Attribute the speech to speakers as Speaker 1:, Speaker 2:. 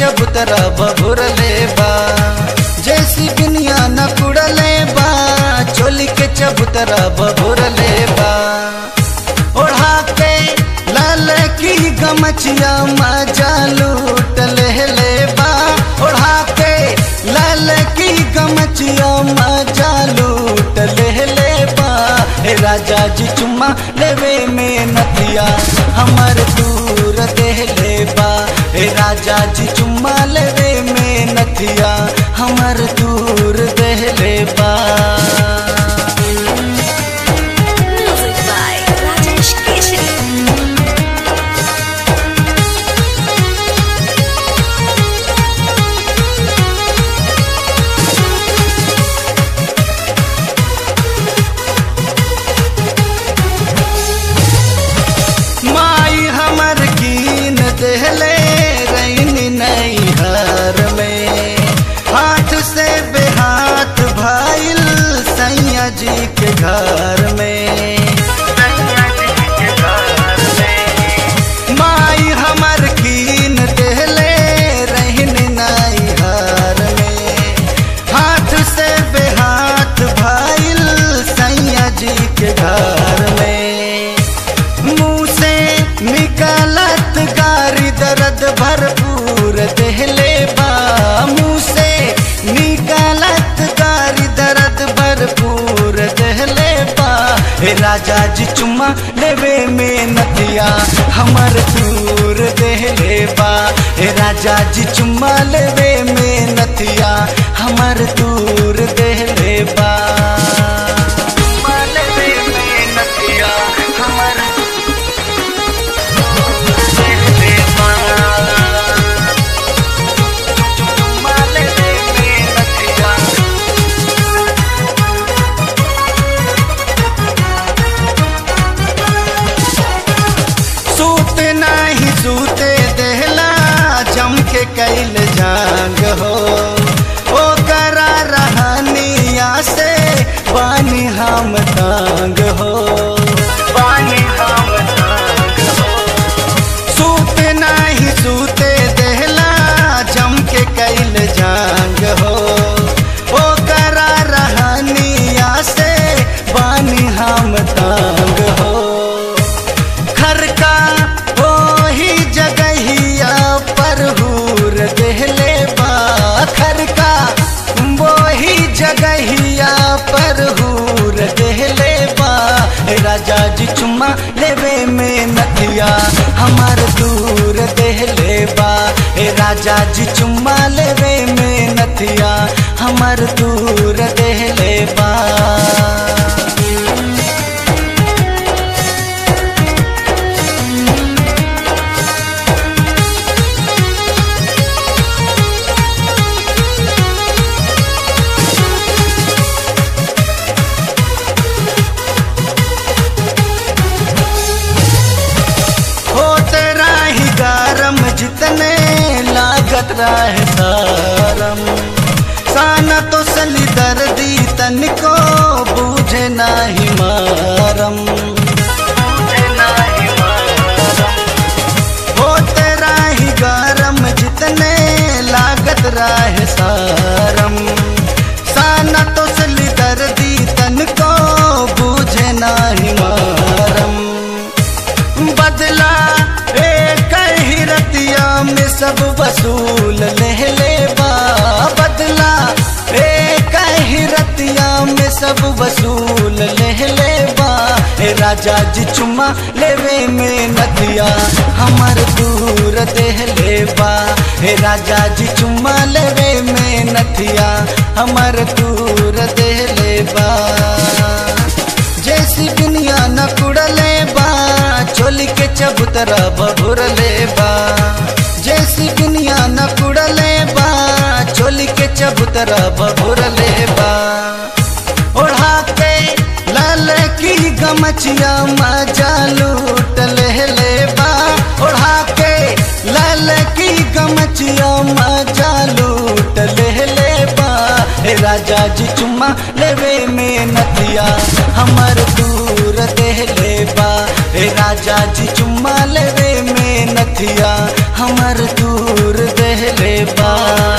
Speaker 1: चबूतरा बबुर ले बा जैसी दुनिया न कुड़ले बा चोली के चबूतरा बबुर ले बा ओढ़ा के लाल की गमछिया मजा लूट ले ले बा ओढ़ा के लाल की गमछिया मजा लूट ले ले बा हे राजा जी चुम्मा लेवे में नथिया हमर दूर दे ले बा हे राजा जी चुम्मा लेवे में नथिया हमर दूर दे ले बा
Speaker 2: Music by Rajesh Keshri.
Speaker 1: माई हमर कीन देहले रैनी नैहर में हाथ से बेहाथ भाईल सैया जी के घर में माई हमर कीन देहले रहनी नैहर में हाथ से बेहाथ भाईल सैया जी के घर में मुंह से निकलत गारी दर्द भरपूर देहले बा मुंह से निकलत गारी दर्द भरपूर देहले बा हे राजा जी चुम्मा लेवे में नदिया हमर दूर देहले बा हे राजा जी चुम्मा लेवे में नदिया हमर दूर देहले बा चुम्मा लेवे में नदिया हमर सूत नाही सूते देहला जम के कैल जांग हो ओ करा रहनिया से पानी हम तांग हो पानी हम तांग हो सूत नाही सूते देहला जम के कैल जांग हो ओ करा रहनिया से पानी हम तांग हो घर का वही जगहिया पर हूर देहले बा घर का वही जगहिया पर हूर देहले बा हे राजा जी चुम्मा लेवे में नथिया हमार दूर देहले बा हे राजा जी चुम्मा लेवे में नथिया हमार दूर देहले बा होते राही गरम जितने लागत रहे सारम साना तो सली दर्दी तनिको बूझे नाही मारम होते राही गरम जितने लागत रहे सारम साना तो सली दर्दी तनिको बूझे नाही मारम बदला एक ही रतिया में सब वसूल ले ले बा बदला एक ही रतिया में सब वसूल ले ले बा हे राजा जी चुम्मा लेवे में नदिया हमर दूर देह ले बा हे राजा जी चुम्मा लेवे में नथिया हमर दूर देह ले बा जैसी दुनिया न कुड़ले बा चोली के चबूतरा बबुर ले बा जैसी दुनिया न कुड़ले बा चोली के चबूतरा बबुर ले बा ओढ़ा के लाल की गमछिया मजा लूट ले ले बा ओढ़ा के लाल की गमछिया मजा लूट ले ले बा हे राजा जी चुम्मा लेवे में नथिया हमर दूर देह ले बा हे राजा जी चुम्मा लेवे में नथिया हमर दूर देह ले बा